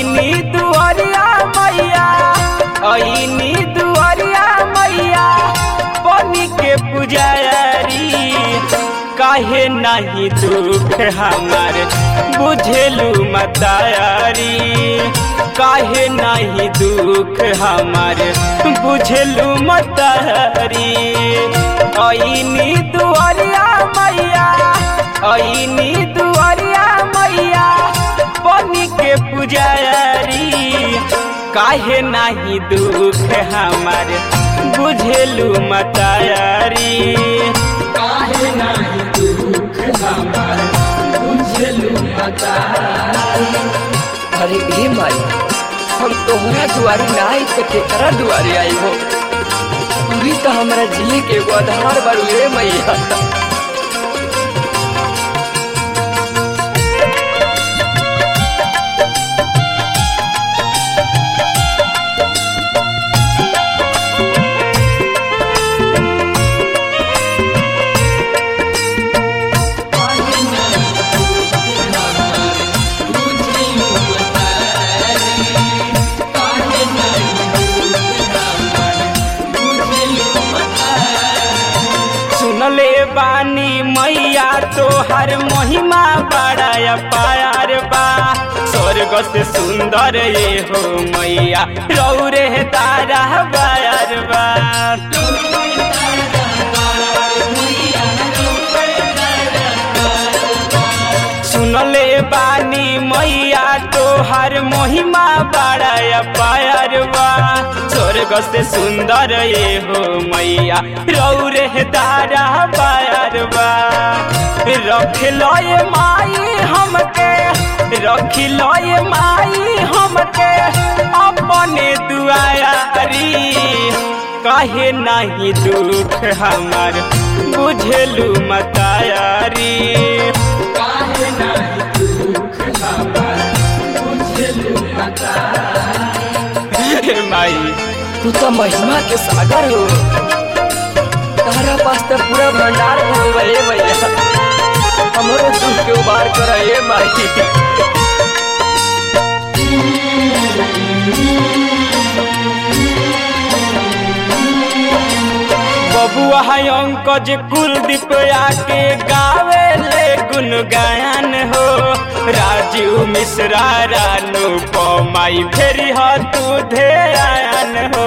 ऐनी दुआरिया मैया ऐनी दुआरिया मैया बनी के पुजारी काहे नहीं दुख हमार बुझेलू मतारी काहे नहीं दुख हमार बुझेलू मतारी ऐनी दुआरिया मैया ऐनी दुआरिया मैया बनी के पुजारी काहे नाही दुख हमार बुझेलू मतारी काहे नाही दुख हमार बुझेलू मतारी अरे ए माई हम तोहरा दुआरी ना आई तो केकरा दुआरी आई हो तू तो हमरा जिए के एगो आधार बारू रे मैया सुनले बानी मैया तोहर महिमा बड़ा पार बा स्वर्ग से सुंदर ये हो मैया रौरे तारा बार बा सुनले बानी मैया तोहर महिमा बड़ा पार बा स्वर्ग से सुंदर ये हो मैया रौरे तारा बार बा रख लो ये माई हमके रख लो ये माई हमके अपने दुआरी काहे नहीं दुख हमार बुझेलू मतारी काहे नहीं दुख हमार बुझेलू मतारी माई तू तो महिमा के सागर हो तारा पास तो पूरा भंडार हो गए भैया हमरो दुख के उबार कर ए माई बबुआ है अंकज कुलदीप आके गावे ले गुनगान हो राजू मिश्रा रानू पमाई फेरी हो तू ध्यान हो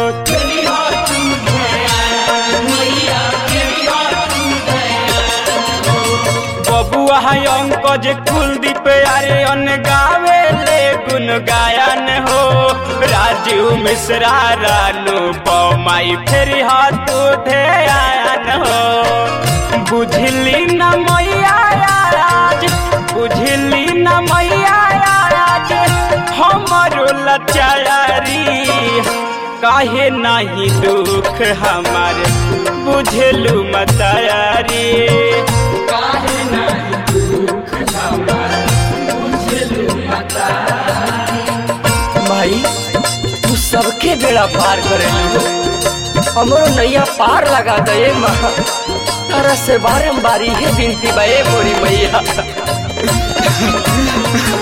बबुआ है अंकज कुलदीप अरे अन गावे ले गुन गायन हो राजू मिश्रा रानू पमाई फेरी हाथू ध्यान हो बुझली न मैया आज बुझली न मैया आज हमरो लचारी काहे नहीं दुख हमार बुझलू मतारी काहे नहीं दुख हमार बुझलू माई तू सबके बेड़ा पार करेलू हमरो नैया पार लगा दे माँ तारा से बारम्बार ये विनती बे मोरी मैया